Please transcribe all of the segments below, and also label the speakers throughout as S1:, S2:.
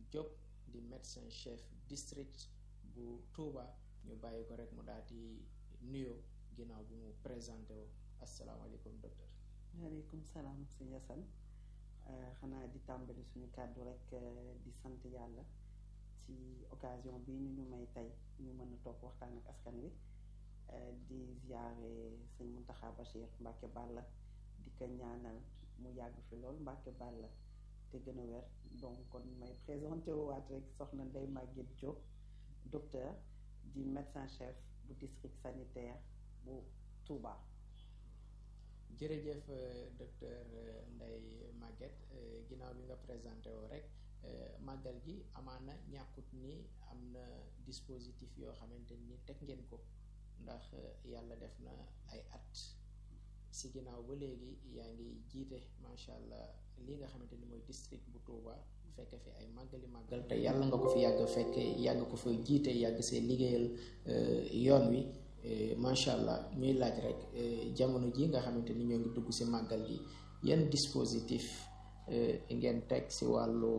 S1: Diop di médecin chef district bu Touba ñu bàyyi ko rek mu daal di nuyoo ginnaaw bi mu présenté woo asalaamaaleykum docteur.
S2: waaleykum salaam sëñ Assane xanaa di tàmbali suñu kàddu rek di sant yàlla ci occasion bi ñu ñu may tey ñu mën a toog waxtaan ak askan wi di ziare sëñ Mountakha Bachir Mbacke Balla di ko ñaanal mu yàgg fi lool Mbacke Balla te gën a wér donc kon may présenté waat rek soxna Ndeye Maguette Diop docteur di médecin chef bu district sanitaire bu Touba.
S1: jërëjëf docteur Ndeye Maguette ginnaaw bi nga présenté woo rek màggal gi amaana ñàkkut ni am na dispositif yoo xamante ni teg ngeen ko ndax yàlla def na ay at si ginnaaw ba léegi yaa ngi jiite macha allah li nga xamante ni mooy district bu Touba fekk fi ay màggali màggal te yàlla nga ko fi yàgg fekk yàgg ko fa jiite yàgg see liggéeyal yoon wi macha allah ñuy laaj rek jamono ji nga xamante ni ñoo ngi dugg si màggal gi yan dispositif ngeen teg si wàllu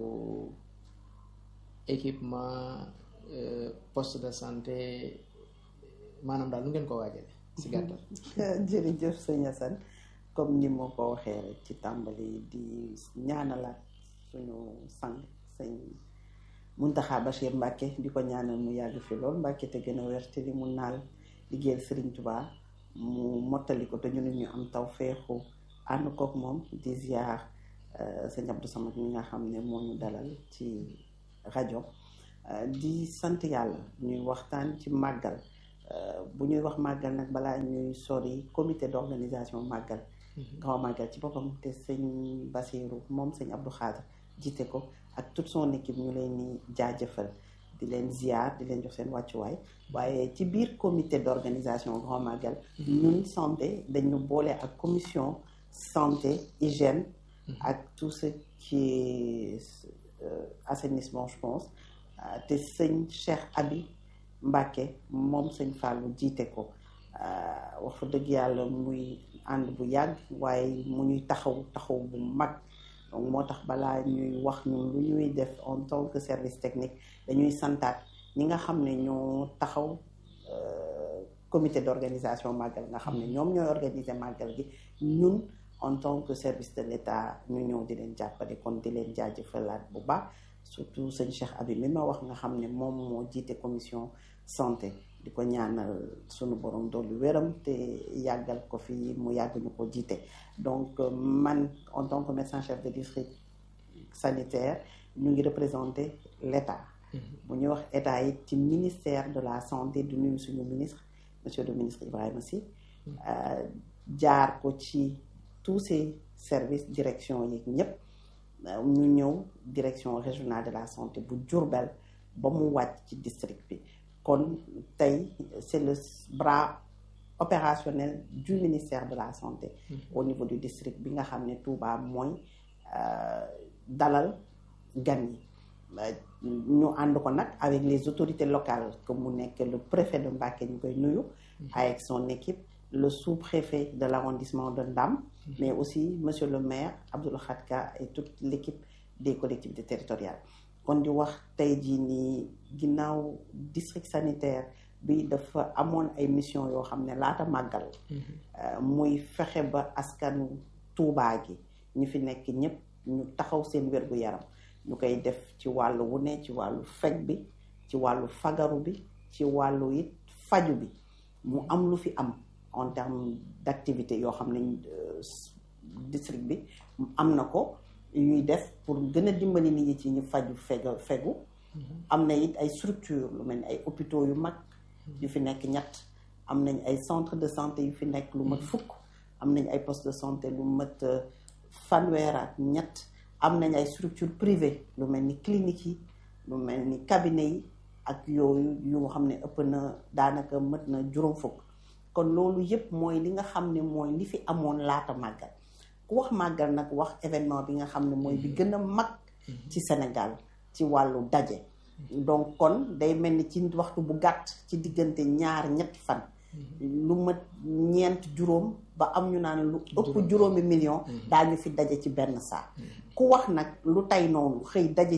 S1: équipement poste de santé maanaam daal lu ngeen ko waajale si gàttal.
S2: jërëjëf sëñ Assane comme ni ma ko waxee rek ci tàmbali di ñaanalaat suñu sang sëñ Mountakha Bachir Mbacke di ko ñaanal mu yàgg fi lool Mbacke te gën a wér te li mu naal liggéeyal Serigne Touba mu mottali ko te ñu ne ñu am taw feexu ànd kook moom di ziar sëñ Abdou Samad mi nga xam ne moo ñu dalal ci rajo di sant yàlla ñuy waxtaan ci màggal bu ñuy wax màggal nag balaa ñuy sori comité d'organisation màggal grand màggal ci boppam te sëñ Basiru moom sëñ Abdou Khadre jiite ko ak toute son équipe ñu leen ni jaajëfal di leen ziar di leen jox seen wàccuwaay waaye ci biir comité d'organisation grand magal ñun santé dañu boole ak commission santé hygiène ak tout ce qui est assainissement je pense te sëñ Cheikh Abi Mbacke moom sëñ Fallou jiite ko wax fa dëgg yàlla muy ànd bu yàgg waaye mu ñuy taxaw taxaw bu mag donc moo tax balaa ñuy wax ñun lu ñuy def en tant que service technique dañuy santaat ñi nga xam ne ñoo taxaw comité d'organisation màggal nga xam ne ñoom ñooy organiser màggal gi ñun en tant que service de l'État ñu ñëw di leen jàppale kon di leen jaajëfalaat bu baax surtout sëñ Cheikh Abi mi ma wax nga xam ne moom moo jiite commission santé di ko ñaanal sunu borom dolli wéram te yàggal ko fi mu yàgg ñu ko jiite donc man en tant que médecin chef de district sanitaire ñu ngi représenter l'État bu ñuy wax état yi ci ministère de la santé du nuyu suñu ministre monsieur le ministre Ibrahima Sy jaar ko ci tous ces services direction yi ñëpp ñu ñëw direction régionale de la santé bu Diourbel ba mu wàcc ci district bi kon tey c'est le bras opérationnel du ministère de la santé au niveau du district bi nga xam ne Touba mooy dalal gan yi ñu ànd ko nag avec les autorités locales que mu nekk le préfet de Mbacké ñu koy nuyu avec son équipe le sous-préfet de l'arrondissement de Ndam mais aussi monsieur le maire Abdoul Khadka et toute l'équipe des collectivités territoriales kon di wax tey jii nii ginnaaw district sanitaire bi dafa amoon ay mission yoo xam ne laata màggal muy fexe ba askanu Tuubaa gi ñu fi nekk ñëpp ñu taxaw seen wér-gu-yaram ñu koy def ci wàllu wu ne ci wàllu faj bi ci wàllu fagaru bi ci wàllu it faju bi mu am lu fi am en termes d'activité yoo xam ne district bi am na ko yuy def pour gën a dimbali nit ñi ci ñu faju fega fegu am na it ay structure lu mel ni ay hôpitaux yu mag yu fi nekk ñett am nañ ay centre de santé yu fi nekk lu mat fukk am nañ ay poste de santé lu mat fanweer ak ñett am nañ ay structure privée lu mel ni clinique yi lu mel ni cabinet yi ak yooyu yu nga xam ne ëpp na daanaka mët na juróom fukk kon loolu yëpp mooy li nga xam ne mooy li fi amoon laata màggal ku wax màggal nag wax événement bi nga xam ne mooy bi gën a mag ci Sénégal ci wàllu daje donc kon day mel ni ci waxtu bu gàtt ci diggante ñaar ñetti fan lu mat ñeent juróom ba am ñu naan lu ëpp juróomi million daañu fi daje ci benn saa ku wax nag lu tey noonu xëy daje